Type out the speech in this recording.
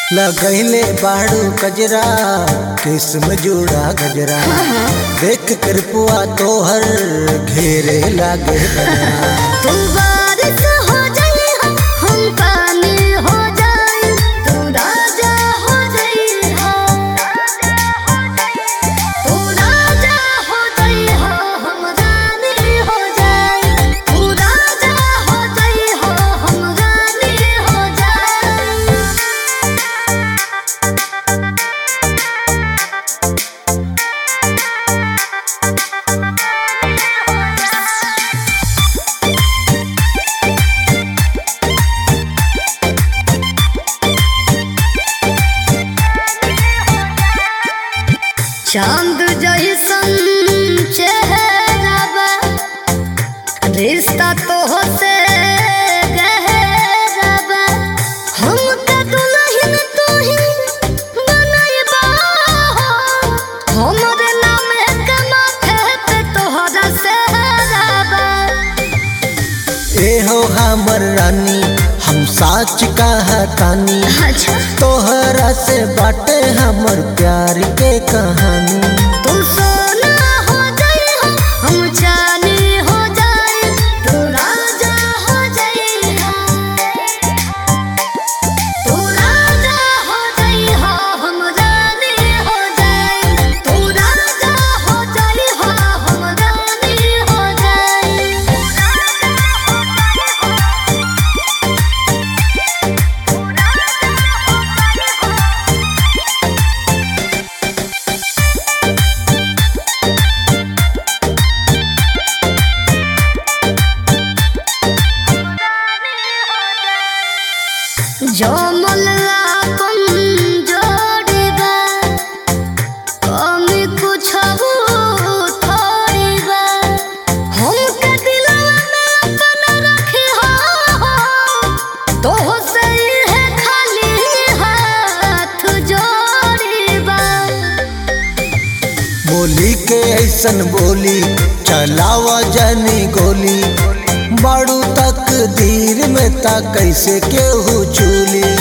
लगैले बाड़ू कजरा किस्म जोड़ा गजरा देख कर पुआ तोहर घेरे लागे बजरा तू बारिश हो जाई हम पानी हो जाई तू राजा हो जाई तू राजा हो जाई हम रानी हो जाई तू राजा हो जाई हम रानी हो जाई चांद जैसन चेहरा बा रिश्ता तो होते गहरा बा हमका दुल्हन तू ही बनैबा हमरे नाम के माथे पे तोहरा सेहरा बा ए हो हमर रानी हम साच कहतानी अच्छा तोहरा से बाटे हमर प्यार के कहानी तू सोना हो जाई हो हम चांदी हो जाई तू राजा हो जाई तू राजा हो जाई हो हम रानी हो जाई तू राजा हो जाई हो हम रानी हो जाई जमल आपन जोड़ीबा कमी कुछ थोड़ी बा हमके दिलवा में अपन रखी हो तोह से है खाली हाथ जोड़ीबा बोली के ऐसन बोली चलावा जानी गोली बाड़ू तक धीर में ता कैसे केहू चूली